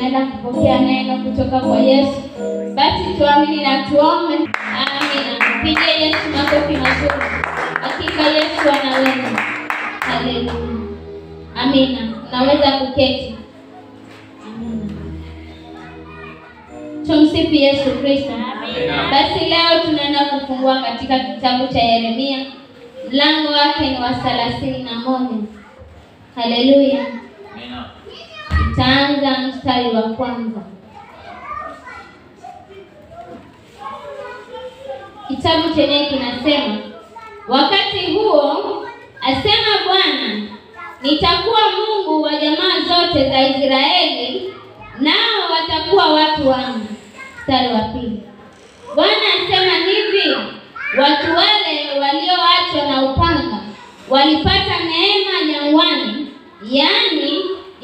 tunaenda kupokea neno kutoka kwa Yesu. Basi tuamini na tuombe. Amina. Pigie Yesu makofi mazuri. Hakika Yesu anaweza. Haleluya. Amina. Naweza kuketi. Amina. Tumsifu Yesu Kristo. Basi leo tunaenda kufungua katika kitabu cha Yeremia, mlango wake ni wa thelathini na moja. Haleluya. Itaanza mstari wa kwanza. Kitabu chenyewe kinasema, wakati huo asema Bwana, nitakuwa Mungu wa jamaa zote za Israeli, nao watakuwa watu wangu. Mstari wa pili. Bwana asema hivi, watu wale walioachwa na upanga walipata neema jangwani, yaani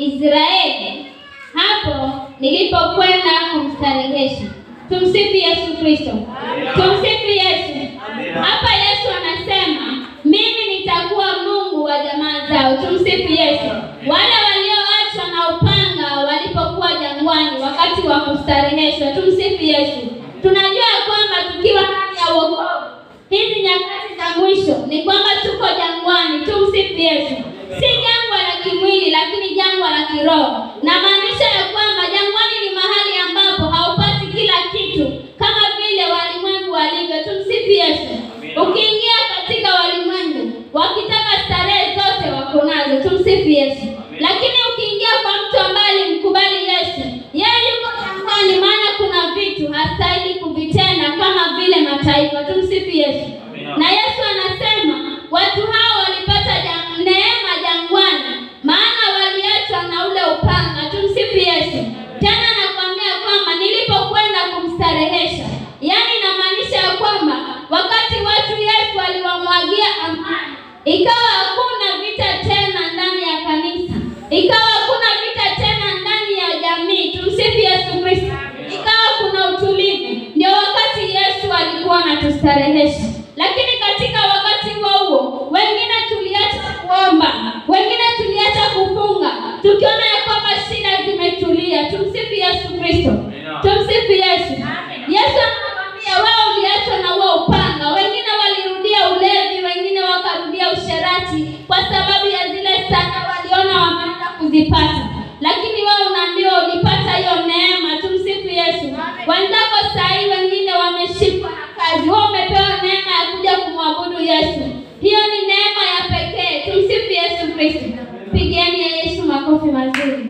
Israeli, hapo nilipokwenda kumstarehesha. Tumsifu Yesu Kristo. Tumsifu Yesu. Hapa Yesu anasema mimi nitakuwa Mungu wa jamaa zao. Tumsifu Yesu. Wale walioachwa na upanga walipokuwa jangwani wakati wa kustareheshwa. Tumsifu Yesu. Tunajua kwamba tukiwa ndani ya wokovu hizi nyakati za mwisho ni kwamba tuko jangwani. Tumsifu Yesu. Si jangwa la kimwili, lakini jangwa la kiroho. Na maanisha ya kwamba jangwani ni mahali ambapo haupati kila kitu kama vile walimwengu walivyo. Tumsifu Yesu. Ukiingia katika walimwengu, wakitaka starehe zote wako nazo. Tumsifu Yesu. Lakini ukiingia kwa mtu ambaye alimkubali Yesu, yeye yuko jangwani, maana kuna vitu hastahili kuvitenda kama vile mataifa. Tumsifu Yesu. Na Yesu anasema watu hao walipata jang- neema jangwani, maana waliachwa na ule upanga. Tumsifu Yesu. Tena nakwambia kwamba nilipokwenda kumstarehesha, yaani inamaanisha ya kwamba wakati watu Yesu aliwamwagia amani, ikawa hakuna vita tena ndani ya kanisa, ikawa hakuna vita tena ndani ya jamii. Tumsifu Yesu Kristo. Ikawa kuna utulivu, ndio wakati Yesu alikuwa anatustarehesha. Lakini katika wakati huo huo, wengine tuliacha kuomba, wengine tuliacha kufunga, tukiona ya kwamba shida zimetulia. Tumsifu Yesu Kristo. Tumsifu Yesu. Yesu anakuambia wewe uliachwa na huo upanga. Wengine walirudia ulevi, wengine wakarudia usherati kwa sababu ya zile sana waliona wameanza kuzipata, lakini wewe unaambiwa ulipata hiyo neema. Tumsifu Yesu. Wenzako saa hii wengine wameshikwa na kazi, wewe umepewa neema ya kuja kumwabudu Yesu. Hiyo ni neema ya pekee. Tumsifu Yesu Kristo. Pigeni ya Yesu makofi mazuri.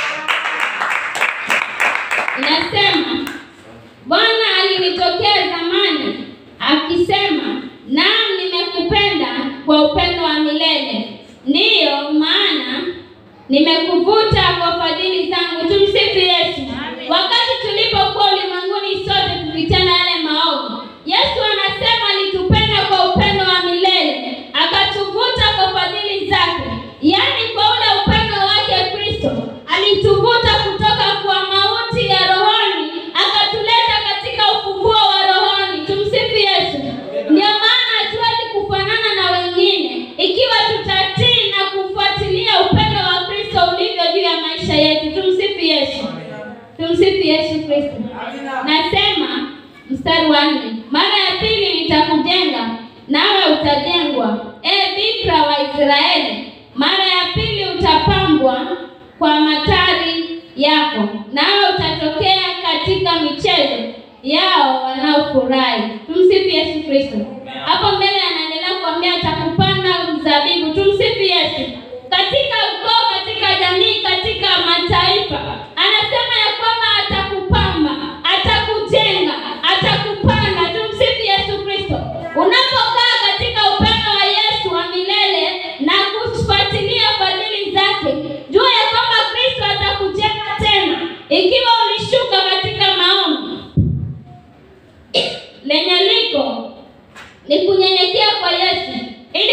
Inasema Bwana alinitokea zamani akisema, naam, nimekupenda kwa upendo wa milele, ndiyo maana nimekuvuta kwa fadhili zangu. Tumsifu Yesu. Wakati tulipokuwa ulimwenguni sote tukitenda yale maovu, Yesu anasema alitupenda kwa upendo wa milele, akatuvuta kwa fadhili zake, yaani kwa ule upendo wake Kristo alituvuta kutoka kwa mauti ya rohoni akatuleta katika ufunguo wa rohoni. Tumsifu Yesu. Ndio maana hatuwezi kufanana na wengine ikiwa tutatii na kufuatilia upendo wa Kristo ulivyo juu ya maisha yetu. Tumsifu Yesu. Tumsifu Yesu Kristo. Nasema mstari wa nne, mara ya pili nitakujenga nawe utajengwa, e bikira wa Israeli. Mara ya pili utapambwa kwa matari yako, nawe utatokea katika michezo yao wanaofurahi. Tumsifu Yesu Kristo. Hapo mbele anaendelea kuambia atakupanda mzabibu. Tumsifu Yesu. Katika ukoo, katika jamii, katika mataifa, anasema ya kwamba atakupamba, atakujenga, atakupanda. Tumsifu Yesu Kristo. Unapokaa katika upendo wa Yesu wa milele na kufuatilia fadhili zake, jua ya kwamba Kristo atakujenga tena, ikiwa ulishuka katika maombi lenye liko ni kunyenyekea kwa Yesu ili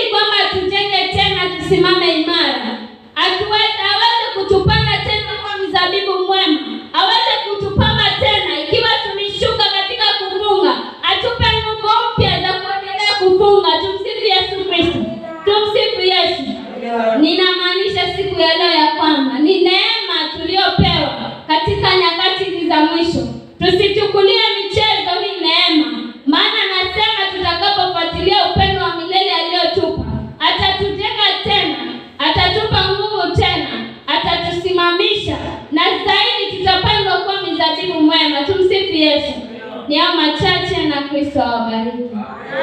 Ni hao machache na Kristo awabariki.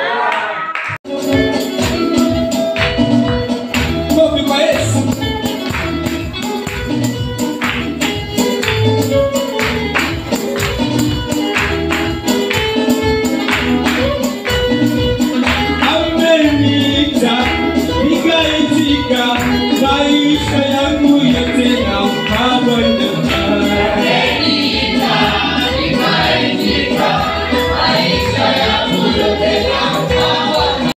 Kofi kwa Yesu. Ameniita, nikaitika, maisha